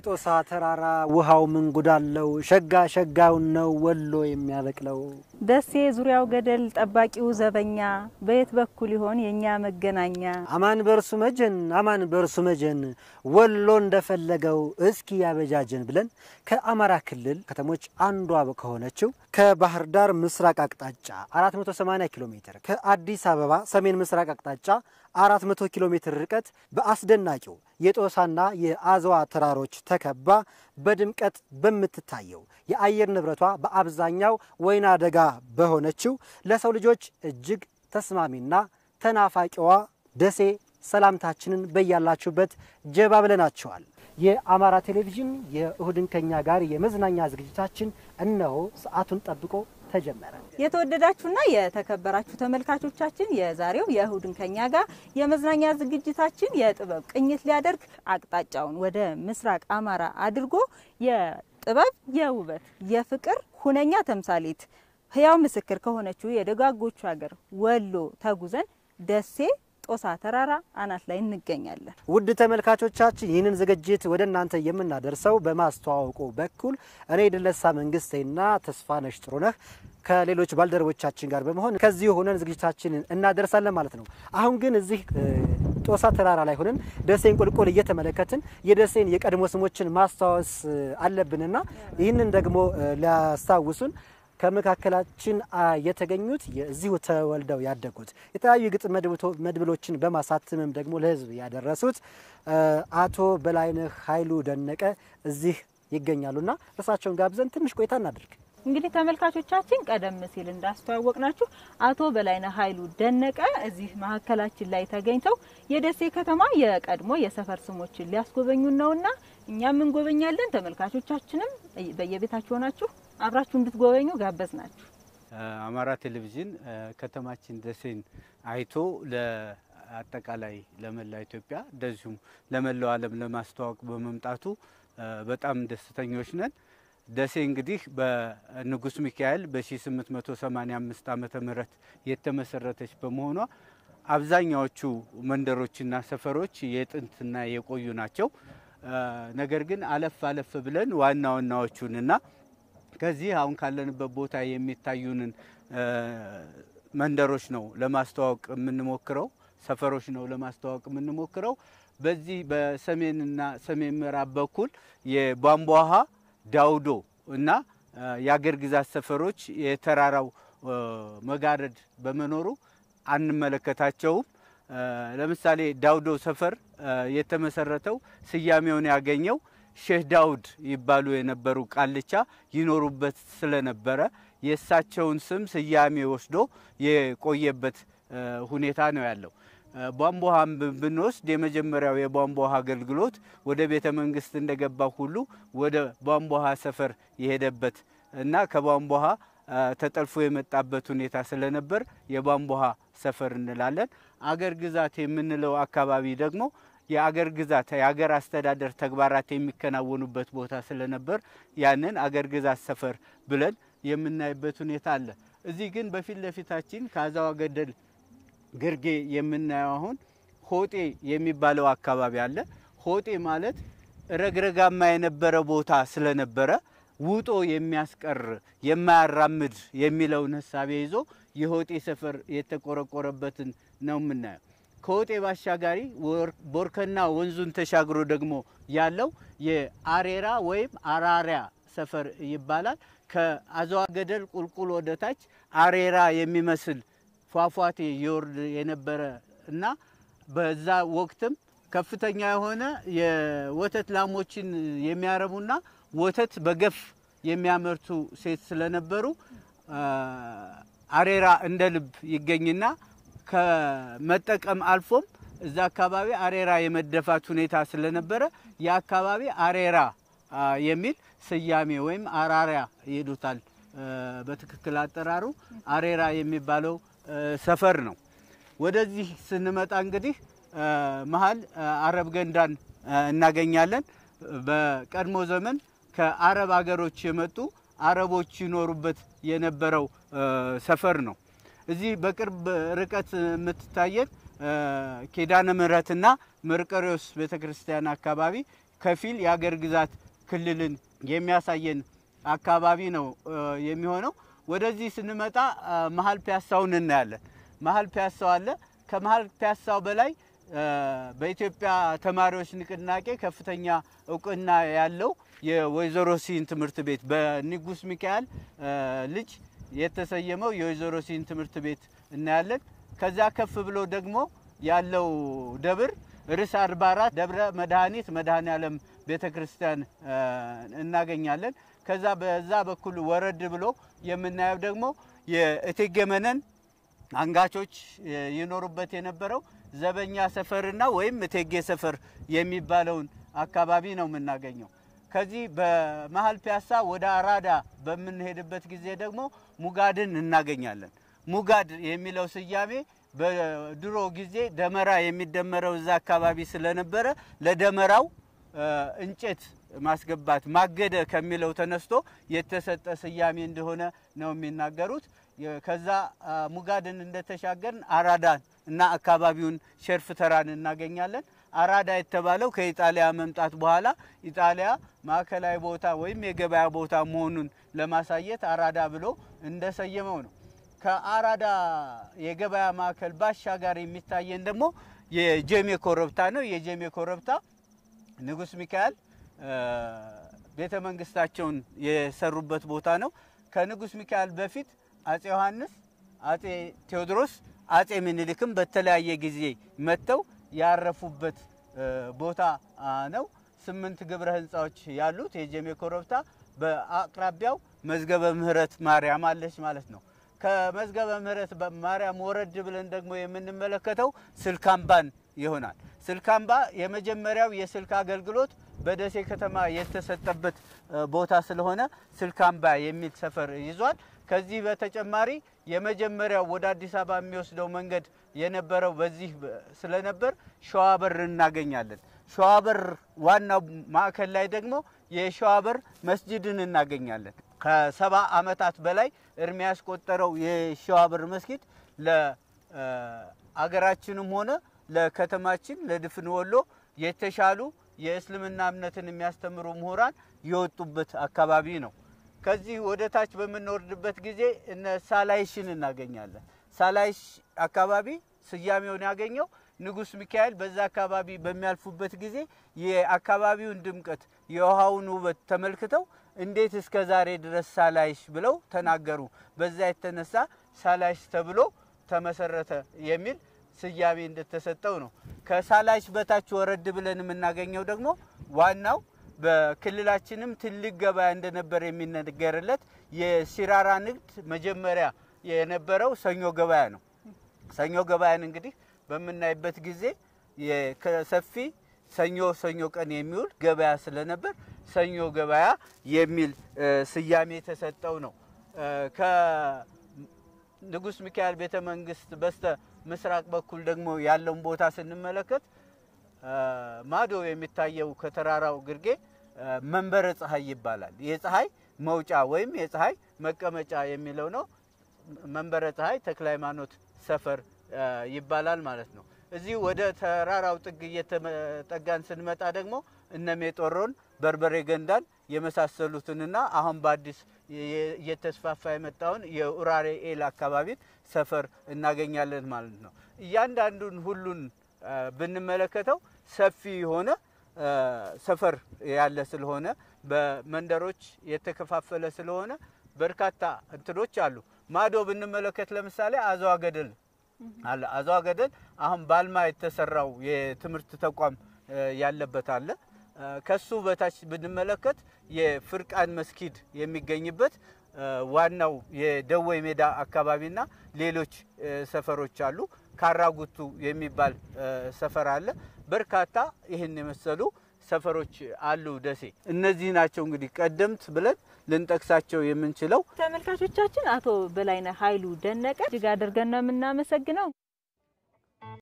ጦሳ ተራራ ውሃው ምን ጉዳለው ሸጋ ሸጋውን ነው ወሎ የሚያበቅለው። ደሴ ዙሪያው ገደል ጠባቂው ዘበኛ በየት በኩል ይሆን የእኛ መገናኛ? አማን በርሱ መጀን አማን በርሱ መጀን ወሎ እንደፈለገው እስኪ ያበጃጀን ብለን ከአማራ ክልል ከተሞች አንዷ ከሆነችው ከባህር ዳር ምስራቅ አቅጣጫ 480 ኪሎ ሜትር ከአዲስ አበባ ሰሜን ምስራቅ አቅጣጫ 400 ኪሎ ሜትር ርቀት በአስደናቂው የጦሳና የአዘዋ ተራሮች ተከባ በድምቀት በምትታየው የአየር ንብረቷ በአብዛኛው ወይና ደጋ በሆነችው ለሰው ልጆች እጅግ ተስማሚና ተናፋቂዋ ደሴ ሰላምታችንን በያላችሁበት ጀባ ብለናቸዋል። የአማራ ቴሌቪዥን የእሁድን ከኛ ጋር የመዝናኛ ዝግጅታችን እነሆ ሰዓቱን ጠብቆ ተጀመረ። የተወደዳችሁና የተከበራችሁ ተመልካቾቻችን የዛሬው የእሁድን ከኛ ጋር የመዝናኛ ዝግጅታችን የጥበብ ቅኝት ሊያደርግ አቅጣጫውን ወደ ምስራቅ አማራ አድርጎ የጥበብ የውበት የፍቅር ሁነኛ ተምሳሌት ህያው ምስክር ከሆነችው የደጋጎቹ ሀገር ወሎ ተጉዘን ደሴ ጦሳ ተራራ አናት ላይ እንገኛለን። ውድ ተመልካቾቻችን ይህንን ዝግጅት ወደ እናንተ የምናደርሰው በማስተዋወቁ በኩል እኔ ድለሳ መንግስቴና ተስፋነሽ ጥሩነህ ከሌሎች ባልደረቦቻችን ጋር በመሆን ከዚሁ ሆነን ዝግጅታችንን እናደርሳለን ማለት ነው። አሁን ግን እዚህ ጦሳ ተራራ ላይ ሆነን ደሴን ቁልቁል እየተመለከትን የደሴን የቀድሞ ስሞችን ማስታወስ አለብንና ይህንን ደግሞ ሊያስታውሱን ከመካከላችን የተገኙት እዚሁ ተወልደው ያደጉት የተለያዩ የግጥም መድብሎችን በማሳተምም ደግሞ ለሕዝብ ያደረሱት አቶ በላይነህ ኃይሉ ደነቀ እዚህ ይገኛሉና እርሳቸውን ጋብዘን ትንሽ ቆይታ እናድርግ። እንግዲህ ተመልካቾቻችን ቀደም ሲል እንዳስተዋወቅናችሁ አቶ በላይነህ ኃይሉ ደነቀ እዚህ መካከላችን ላይ ተገኝተው የደሴ ከተማ የቀድሞ የሰፈር ስሞችን ሊያስጎበኙን ነውና እኛም እንጎበኛለን። ተመልካቾቻችንም በየቤታችሁ ሆናችሁ አብራችሁ እንድትጎበኙ ጋበዝ ናችሁ። አማራ ቴሌቪዥን ከተማችን ደሴን አይቶ ለአጠቃላይ ለመላ ኢትዮጵያ እንደዚሁም ለመላው ዓለም ለማስተዋወቅ በመምጣቱ በጣም ደስተኞች ነን። ደሴ እንግዲህ በንጉስ ሚካኤል በ1885 ዓመተ ምህረት የተመሰረተች በመሆኗ አብዛኛዎቹ መንደሮችና ሰፈሮች የጥንትና የቆዩ ናቸው። ነገር ግን አለፍ አለፍ ብለን ዋና ዋናዎቹንና ከዚህ አሁን ካለንበት ቦታ የሚታዩንን መንደሮች ነው ለማስተዋወቅ የምንሞክረው፣ ሰፈሮች ነው ለማስተዋወቅ የምንሞክረው። በዚህ በሰሜንና ሰሜን ምዕራብ በኩል የቧንቧ ውሃ ዳውዶ እና የአገር ግዛት ሰፈሮች የተራራው መጋረድ በመኖሩ አንመለከታቸውም። ለምሳሌ ዳውዶ ሰፈር የተመሰረተው ስያሜውን ያገኘው ሼህ ዳውድ ይባሉ የነበሩ ቃልቻ ይኖሩበት ስለነበረ የእሳቸውን ስም ስያሜ ወስዶ የቆየበት ሁኔታ ነው ያለው። ቧንቧ ውሃን ብንወስድ የመጀመሪያው የቧንቧ ውሃ አገልግሎት ወደ ቤተ መንግስት እንደገባ ሁሉ ወደ ቧንቧ ውሃ ሰፈር የሄደበት እና ከቧንቧ ውሃ ተጠልፎ የመጣበት ሁኔታ ስለነበር የቧንቧ ውሃ ሰፈር እንላለን። አገር ግዛት የምንለው አካባቢ ደግሞ የአገር ግዛት የአገር አስተዳደር ተግባራት የሚከናወኑበት ቦታ ስለነበር ያንን አገር ግዛት ሰፈር ብለን የምናይበት ሁኔታ አለ። እዚህ ግን በፊት ለፊታችን ከአዛዋ ገደል ግርጌ የምናየው አሁን ሆጤ የሚባለው አካባቢ አለ። ሆጤ ማለት ረግረጋማ የነበረ ቦታ ስለነበረ ውጦ የሚያስቀር የማያራምድ የሚለውን ህሳቤ ይዞ የሆጤ ሰፈር የተቆረቆረበትን ነው የምናየው። ከሆጤ ባሻጋሪ ቦርከና ወንዙን ተሻግሮ ደግሞ ያለው የአሬራ ወይም አራሪያ ሰፈር ይባላል። ከአዘዋ ገደል ቁልቁል ወደ ታች አሬራ የሚመስል ፏፏቴ ይወርድ የነበረ እና በዛ ወቅትም ከፍተኛ የሆነ የወተት ላሞችን የሚያረቡና ወተት በገፍ የሚያመርቱ ሴት ስለነበሩ አሬራ እንደ ልብ ይገኝና ከመጠቀም አልፎም እዛ አካባቢ አሬራ የመደፋት ሁኔታ ስለነበረ የአካባቢ አሬራ የሚል ስያሜ ወይም አራሪያ ይሉታል። በትክክል አጠራሩ አሬራ የሚባለው ሰፈር ነው። ወደዚህ ስንመጣ እንግዲህ መሀል አረብ ገንዳን እናገኛለን። በቀድሞ ዘመን ከአረብ ሀገሮች የመጡ አረቦች ይኖሩበት የነበረው ሰፈር ነው። እዚህ በቅርብ ርቀት የምትታየን ኪዳነ ምሕረትና መርቆሬዎስ ቤተ ክርስቲያን አካባቢ ከፊል የአገር ግዛት ክልልን የሚያሳየን አካባቢ ነው የሚሆነው። ወደዚህ ስንመጣ መሀል ፒያሳውን እናያለን። መሀል ፒያሳው አለ። ከመሀል ፒያሳው በላይ በኢትዮጵያ ተማሪዎች ንቅናቄ ከፍተኛ እውቅና ያለው የወይዘሮ ሲን ትምህርት ቤት በንጉስ ሚካኤል ልጅ የተሰየመው የወይዘሮ ሲን ትምህርት ቤት እናያለን። ከዛ ከፍ ብሎ ደግሞ ያለው ደብር ርዕሰ አድባራት ደብረ መድኃኒት መድኃኔ ዓለም ቤተ ክርስቲያን እናገኛለን። ከዛ በዛ በኩል ወረድ ብሎ የምናየው ደግሞ የእቴጌ መነን አንጋቾች ይኖሩበት የነበረው ዘበኛ ሰፈርና ወይም እቴጌ ሰፈር የሚባለውን አካባቢ ነው የምናገኘው። ከዚህ በመሀል ፒያሳ ወደ አራዳ በምንሄድበት ጊዜ ደግሞ ሙጋድን እናገኛለን። ሙጋድ የሚለው ስያሜ በድሮ ጊዜ ደመራ የሚደመረው እዛ አካባቢ ስለነበረ ለደመራው እንጨት ማስገባት ማገደ ከሚለው ተነስቶ የተሰጠ ስያሜ እንደሆነ ነው የሚናገሩት። ከዛ ሙጋድን እንደተሻገርን አራዳን እና አካባቢውን ሸርፍ ተራን እናገኛለን። አራዳ የተባለው ከኢጣሊያ መምጣት በኋላ ኢጣሊያ ማዕከላዊ ቦታ ወይም የገበያ ቦታ መሆኑን ለማሳየት አራዳ ብሎ እንደሰየመው ነው። ከአራዳ የገበያ ማዕከል ባሻጋር የሚታየን ደግሞ የጀሜ ኮረብታ ነው። የጀሜ ኮረብታ ንጉስ ሚካኤል ቤተ መንግስታቸውን የሰሩበት ቦታ ነው። ከንጉስ ሚካኤል በፊት አጼ ዮሐንስ፣ አጼ ቴዎድሮስ፣ አጼ ምኒልክም በተለያየ ጊዜ መጥተው ያረፉበት ቦታ ነው። ስምንት ግብረ ህንፃዎች ያሉት የጀሜ ኮረብታ በአቅራቢያው መዝገበ ምህረት ማርያም አለች ማለት ነው። ከመዝገበ ምህረት ማርያም ወረድ ብለን ደግሞ የምንመለከተው ስልካምባን ይሆናል። ስልካምባ የመጀመሪያው የስልክ አገልግሎት በደሴ ከተማ የተሰጠበት ቦታ ስለሆነ ስልካምባ የሚል ሰፈር ይዟል። ከዚህ በተጨማሪ የመጀመሪያው ወደ አዲስ አበባ የሚወስደው መንገድ የነበረው በዚህ ስለነበር ሸዋበር እናገኛለን። ሸዋበር ዋናው ማዕከል ላይ ደግሞ የሸዋበር መስጅድን እናገኛለን። ከሰባ ዓመታት በላይ እድሜ ያስቆጠረው የሸዋበር መስጊድ ለአገራችንም ሆነ ለከተማችን ለድፍን ወሎ የተሻሉ የእስልምና እምነትን የሚያስተምሩ ምሁራን የወጡበት አካባቢ ነው። ከዚህ ወደ ታች በምንወርድበት ጊዜ እነ ሳላይሽን እናገኛለን። ሳላይሽ አካባቢ ስያሜውን ያገኘው ንጉስ ሚካኤል በዛ አካባቢ በሚያልፉበት ጊዜ የአካባቢውን ድምቀት የውሃውን ውበት ተመልክተው እንዴት እስከ ዛሬ ድረስ ሳላይሽ ብለው ተናገሩ። በዛ የተነሳ ሳላይሽ ተብሎ ተመሰረተ የሚል ስያሜ እንደተሰጠው ነው። ከሳላይሽ በታች ወረድ ብለን የምናገኘው ደግሞ ዋናው በክልላችንም ትልቅ ገበያ እንደነበር የሚነገርለት የሲራራ ንግድ መጀመሪያ የነበረው ሰኞ ገበያ ነው። ሰኞ ገበያን እንግዲህ በምናይበት ጊዜ ከሰፊ ሰኞ ሰኞ ቀን የሚውል ገበያ ስለነበር ሰኞ ገበያ የሚል ስያሜ የተሰጠው ነው። ከንጉስ ሚካኤል ቤተ መንግስት በስተ ምስራቅ በኩል ደግሞ ያለውን ቦታ ስንመለከት ማዶ የሚታየው ከተራራው ግርጌ መንበረ ፀሐይ ይባላል። የፀሐይ መውጫ ወይም የፀሐይ መቀመጫ የሚለው ነው። መንበረ ፀሐይ ተክለ ሃይማኖት ሰፈር ይባላል ማለት ነው። እዚህ ወደ ተራራው ጥግ እየተጠጋን ስንመጣ ደግሞ እነ ሜጦሮን፣ በርበሬ ገንዳን የመሳሰሉትንና አሁን በአዲስ እየተስፋፋ የመጣውን የኡራሬ ኤል አካባቢን ሰፈር እናገኛለን ማለት ነው። እያንዳንዱን ሁሉን ብንመለከተው ሰፊ የሆነ ሰፈር ያለ ስለሆነ በመንደሮች የተከፋፈለ ስለሆነ በርካታ እንትኖች አሉ። ማዶ ብንመለከት ለምሳሌ አዘዋ ገደል አለ። አዘዋ ገደል አሁን ባልማ የተሰራው የትምህርት ተቋም ያለበት አለ። ከሱ በታች ብንመለከት የፍርቃን መስጊድ የሚገኝበት ዋናው የደወይ ሜዳ አካባቢና ሌሎች ሰፈሮች አሉ። ካራጉቱ የሚባል ሰፈር አለ። በርካታ ይህን የመሰሉ ሰፈሮች አሉ ደሴ። እነዚህ ናቸው እንግዲህ ቀደምት ብለን ልንጠቅሳቸው የምንችለው። ተመልካቾቻችን አቶ በላይነህ ኃይሉ ደነቀ እጅግ አድርገን ነው የምናመሰግነው።